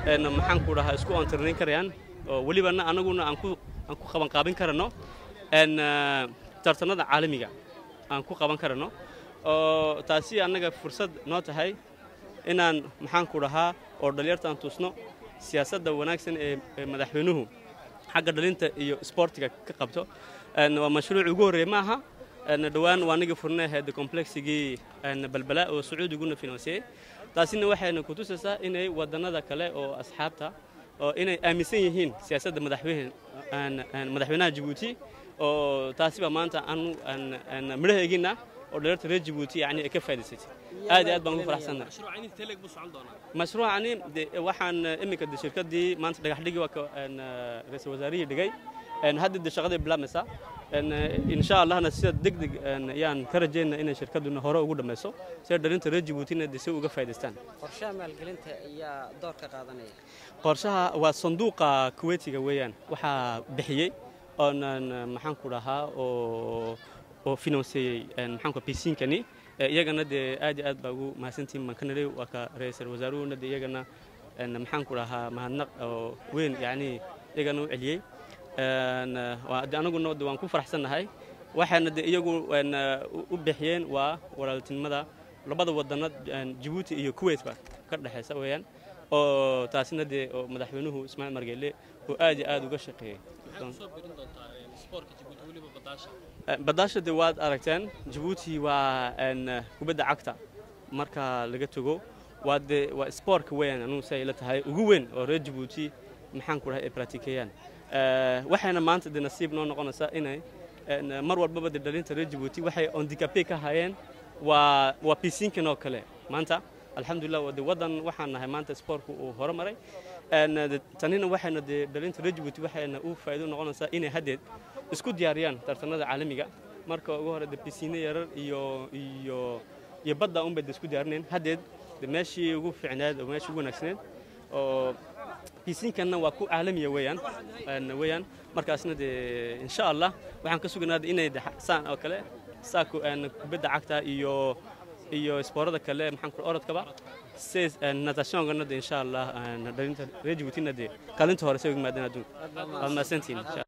maxaan ku dhahaa isku ontirnayn karayaan oo welibana anaguna aan ku aan ku qabanqaabin karano tartanada caalamiga aan ku qaban karano oo taasi annaga fursad noo tahay inaan maxaan ku dhahaa oo dhalinyartaan tusno siyaasadda wanaagsan ee madaxweynuhu xagga dhalinta iyo isboortiga ka qabto waa mashruuc ugu horreeye ma aha dhowaan waa anagii furnay ahayd complexigii balbala oo sacuudiguna finansiyey taasina waxayna ku tusaysaa inay wadannada kale oo asxaabta oo inay aaminsan yihiin siyaasadda madaxweynaha jabuuti oo taasiba maanta aanu midhaheegina oo dhalinyarta reer jabuuti yani ay ka faa'idaysatay aad iyo aad baan ugu faraxsannahay mashruucani waxaan iminka de shirkaddii maanta dhagaxdhigii waa ka ra-iisul wasaarihii dhigay hadda de shaqadii bilaamaysaa insha allahna sida deg deg ayaan ka rajaynaa inay shirkadduna hore ugu dhammayso sida dhalinta reer jabuutina de si uga faa'idaystaan qorshaha maalgelinta ayaa door ka qaadanaya qorshaha waa sanduuqa kuweytiga weeyaan waxaa bixiyey oonan maxaan ku dhahaa oo oo finanseeyey maxaanku bisiinkani iyagana dee aad iyo aad baa ugu mahadsantihin baan ka nidhay waa ka ra-iisul wasaaruhuna de iyagana maxaan ku dhahaa mahadnaq oo weyn yacni iyagana u celiyey de anaguna de waan ku faraxsannahay waxaana de iyagu u bixiyeen waa walaaltinimada labada wadana jabuuti iyo kuwait ba ka dhexaysa weeyaan oo taasina dee oo madaxweynuhu ismaaciil margeele oo aad iyo aad uga shaqeeyey badaasha de waad aragteen jabuuti waa kubadda cagta marka laga tago waa de waa spoortka weeyaan anugu si ay la tahay ugu weyn oo reer jabuuti maxaan ku dhahay ay bratikeeyaan waxayna maanta de nasiib noo noqonaysaa inay mar walbaba de dhalinta reer jabuuti waxay ondikape ka hayeen waa waa bisiinkan oo kale maanta alxamdulilah de waddan waxaan nahay maanta spoortku uu horumaray tanina waxayna dee dhalinta reer jabuuti waxayna u faa'iido noqonaysaa inay haddeed isku diyaariyaan tartanada caalamiga marka ugu hore de bisiine yarar iyo iyo iyo badda unbay de isku diyaarinayn haddeed de meeshii ugu fiicneed oo meeshii ugu wanaagsaneed oo bisiinkanna waa ku caalamiya weeyaan weeyaan markaasna dee insha allah waxaan ka suganaada inay saan oo kale saa kubadda cagta iyo iyo isboorada kale maxaan ku orodkaba se natashongana de insha allah dhalinta reer jabuutina de kaalinta hore say uga maadaan adduun waad mahadsantihin insha allah